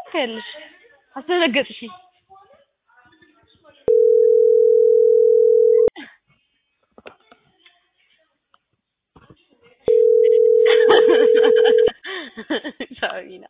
ትያለሽ? አስደነገጥሽኝ። ሳቢና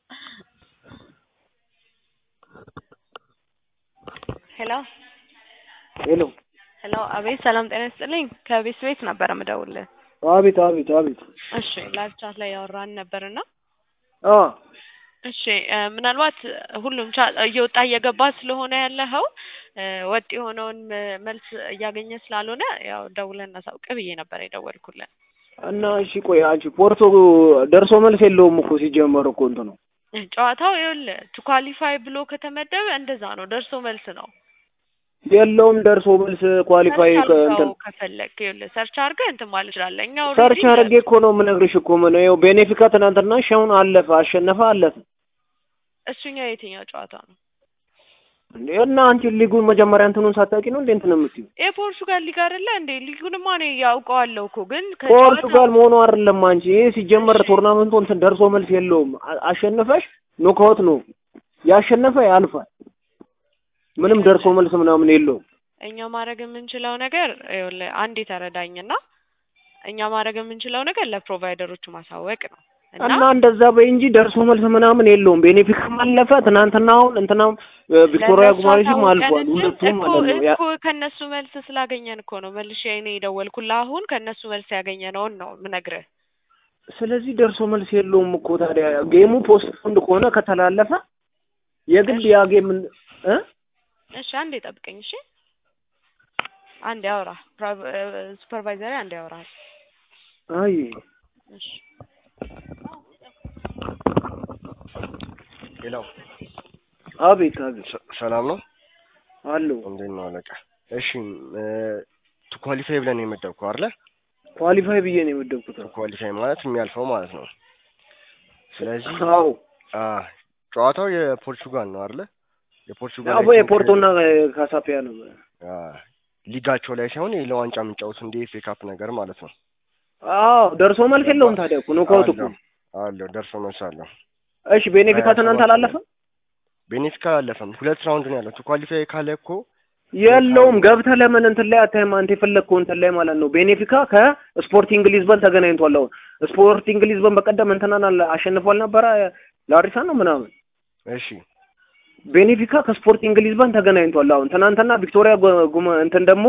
ሄሎ ሄሎ ሄሎ፣ አቤት ሰላም ጤና ይስጥልኝ። ከቤት ቤት ነበር የምደውልልህ። አቤት አቤት አቤት እሺ ላይቭ ቻት ላይ ያወራን ነበርና አ እሺ እ ምናልባት ሁሉም ቻ እየወጣ እየገባ ስለሆነ ያለኸው እ ወጥ የሆነውን ም- መልስ እያገኘ ስላልሆነ ያው ደውለን እናሳውቅ ብዬ ነበር የደወልኩልን። እና እሺ ቆይ አንቺ ፖርቶ ደርሶ መልስ የለውም እኮ ሲጀመር እኮ እንትኑ እ ጨዋታው ይኸውልህ ቱ ኳሊፋይ ብሎ ከተመደበ እንደዛ ነው፣ ደርሶ መልስ ነው። የለውም ደርሶ መልስ ኳሊፋይ ሰርች ከ- እንትን አድርገው ከፈለግ ይኸውልህ ሰርች አድርገህ እንትን ማለት ትችላለህ። እኛ ሰርች already አድርጌ እኮ ነው የምነግርሽ እኮ ምን ይኸው ቤኔፊካ ትናንትና ሻውን አለፈ አሸነፈ አለፈ እሱኛው የትኛው ጨዋታ ነው? እንዴ እና አንቺ ሊጉን መጀመሪያ እንትኑን ሳታውቂ ነው እንዴ እንትን የምትይው የፖርቹጋል ሊግ አይደለ እንዴ? ሊጉንማ እኔ ያውቀዋለሁ እኮ ግን ፖርቱጋል መሆኑ አይደለም አንቺ ይሄ ሲጀመር ቶርናመንቱ እንትን ደርሶ መልስ የለውም አ- አሸነፈሽ ኖካውት ነው ያሸነፈ ያልፋል ምንም ደርሶ መልስ ምናምን የለውም እኛ ማድረግ የምንችለው ነገር ይኸውልህ አንድ የተረዳኝና እኛ ማድረግ የምንችለው ነገር ለፕሮቫይደሮቹ ማሳወቅ ነው እና እና እንደዛ በይ እንጂ ደርሶ መልስ ምናምን የለውም። ቤኔፊካም አለፈ ትናንትና አሁን እንትናም እ ቪክቶሪያ ለእነሱ ጉማሬሽም አሳውቀን አልፏል። እንጂ ሁለቱም እኮ ማለት ነው። ያ- እኮ ከእነሱ መልስ ስላገኘን እኮ ነው መልሼ እኔ የደወልኩልህ። አሁን ከእነሱ መልስ ያገኘነውን ነው የምነግርህ። ስለዚህ ደርሶ መልስ የለውም እኮ ታዲያ ጌሙ ፖስት ፖንድ ከሆነ ከተላለፈ የግድ ያ ጌም እ እሺ አንዴ ጠብቀኝ። እሺ አንዴ አውራ ሱፐርቫይዘሪ አንዴ ያወራል። አይ እሺ ሄሎ አቤት አቤት ሰ- ሰላም ነው? አለው እንዴት ነው አለቃ? እሺ ቱ ኳሊፋይ ብለን የመደብከው አይደለ? ኳሊፋይ ብዬ ነው የመደብኩት። ቱ ኳሊፋይ ማለት የሚያልፈው ማለት ነው። ስለዚህ አዎ አ ጨዋታው የፖርቹጋል ነው አይደለ? የፖርቹጋል አቦ የፖርቶና ካሳፒያ ነው። አ ሊጋቸው ላይ ሳይሆን ለዋንጫ የሚጫወቱ እንደ ኤፍ ኤ ካፕ ነገር ማለት ነው። አዎ ደርሶ መልስ የለውም ታዲያ እኮ ኖካውት እኮ። አለው አለው ደርሶ መልስ አለው። እሺ ቤኔፊካ ትናንት አላለፈም ቤኔፊካ አላለፈም። ሁለት ራውንድ ነው ያለው። ቱ ኳሊፋይ ካለ እኮ የለውም ገብተህ ለምን እንትን ላይ አታይም? አንተ የፈለግከው እንትን ላይ ማለት ነው። ቤኔፊካ ከስፖርቲንግ ሊዝበን ተገናኝቷል። አሁን ስፖርቲንግ ሊዝበን በቀደም እንትናን አለ- አሸንፏል ነበረ ላሪሳ ነው ምናምን። እሺ ቤኔፊካ ከስፖርቲንግ ሊዝበን ተገናኝቷል። አሁን ትናንትና ቪክቶሪያ ጉ- ጉማ እንትን ደግሞ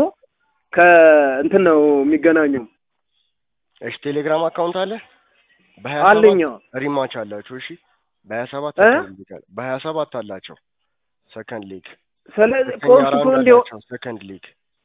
ከእንትን ነው የሚገናኘው እሺ ቴሌግራም አካውንት አለ በሀያ አለኛ ሰባት ሪማች አላቸው። እሺ በሀያ ሰባት እ? በሀያ ሰባት አላቸው ሰከንድ ሊግ ስለዚህ ሁለተኛ ፖስት ራውንድ ፖንድ ይኸው- አላቸው ሰከንድ ሊግ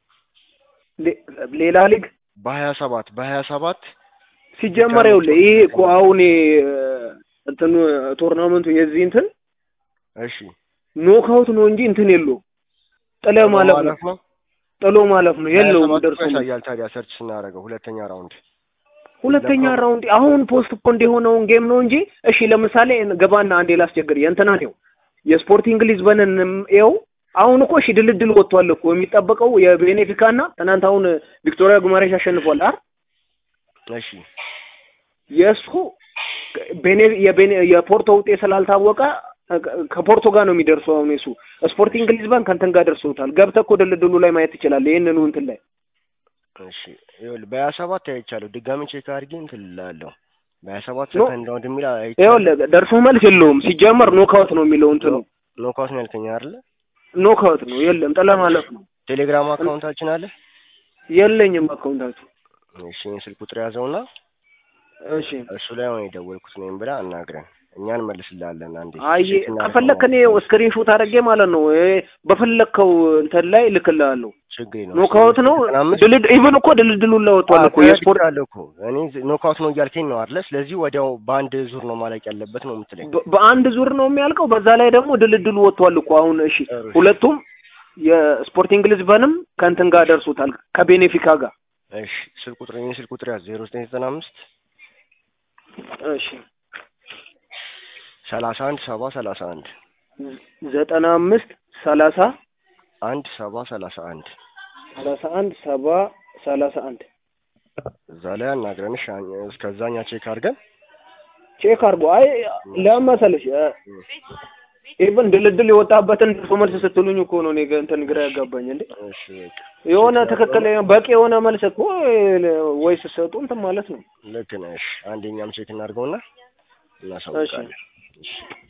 ሌ- ሌላ ሊግ በሀያ ሰባት በሀያ ሰባት ሲጀመር ይኸውልህ ይሄ እኮ አሁን ይሄ እንትኑ ቶርናመንቱ የዚህ እንትን እሺ ኖክአውት ነው እንጂ እንትን የለውም። ጥለ ማለፍ ነው ነው ጥሎ ማለፍ ነው የለውም። ደርሶ መልስ ያሳያል። ታዲያ ሰርች ስናደርገው ሁለተኛ ራውንድ ሁለተኛ ራውንድ አሁን ፖስት ፖንድ የሆነውን ጌም ነው እንጂ እሺ፣ ለምሳሌ ገባና አንዴ ላስቸግር የእንትና ነው የስፖርቲንግ ሊዝበንን ይኸው አሁን እኮ እሺ ድልድል ወጥቷል እኮ የሚጠበቀው የቤኔፊካ እና ትናንት አሁን ቪክቶሪያ ጉማሬሽ አሸንፏል አይደል? እሺ የእሱ ቤኔ የቤኔ የፖርቶ ውጤት ስላልታወቀ ከፖርቶ ጋር ነው የሚደርሰው። አሁን የሱ ስፖርቲንግ ሊዝበን ከእንትን ጋር ደርሶታል። ገብተህ እኮ ድልድሉ ላይ ማየት ትችላለህ። ይህንኑ እንትን ላይ እሺ ይኸውልህ በሀያ ሰባት አይቻለሁ። ድጋሚ ቼክ አድርጌ እንትን እልሃለሁ። በሀያ ሰባት ኖ- ሰከንድ ራውንድ የሚል አይቻለሁ። ይኸውልህ ደርሶ መልስ የለውም። ሲጀመር ኖክአውት ነው የሚለው እንትኑ ኖካውት ነው ያልከኝ አይደለ? ኖክአውት ነው የለም፣ ጥለ ማለፍ ነው። ቴሌግራም አካውንታችን አለ። የለኝም አካውንታችሁ። እሺ ይህን ስልክ ቁጥር ያዘውና እሺ እሱ ላይ አሁን የደወልኩት ነው ብላ አናግረን እኛ እንመልስልሃለን። አንዴ አይ ቼክ እናደርገው ከፈለክ እኔ ማለት ነው። ስክሪንሾት አድርጌ ማለት ነው እ በፈለግከው እንትን ላይ ልክልሃለሁ። ችግር የለውም። ኖክአውት ነው ዘጠና አምስት ድልድ ኢቭን እኮ ድልድሉን ላይ ወጥቷል እኮ የስፖርት አለ እኮ እኔ ኖክአውት ነው እያልከኝ ነው አይደለ? ስለዚህ ወዲያው በአንድ ዙር ነው ማለቅ ያለበት ነው የምትለኝ። በ- በአንድ ዙር ነው የሚያልቀው። በዛ ላይ ደግሞ ድልድሉ ወጥቷል እኮ አሁን። እሺ ጥሩ። ሁለቱም የስፖርቲንግ ሊዝበንም ከእንትን ጋር ደርሶታል ከቤኔፊካ ጋር። እሺ ስልክ ቁጥር ይህን ስልክ ቁጥር ያዝ ዜሮ ዘጠኝ ዘጠና አምስት እሺ ሰላሳ አንድ ሰባ ሰላሳ አንድ ዘጠና አምስት ሰላሳ አንድ ሰባ ሰላሳ አንድ ሰላሳ አንድ ሰባ ሰላሳ አንድ እዛ ላይ አናግረንሽ እስከዛኛ ቼክ አድርገን ቼክ አድርጎ አይ ለምን መሰለሽ እ ኢቭን ድልድል የወጣበትን ደርሶ መልስ ስትሉኝ እኮ ነው እኔ ጋ እንትን ግራ ያጋባኝ እንዴ እሺ በቃ የሆነ ትክክል በቂ የሆነ መልስ እኮ ወይ ስትሰጡ እንትን ማለት ነው ልክ ነሽ። አንደኛም ቼክ እናድርገውና እናሳውቃለን። እሺ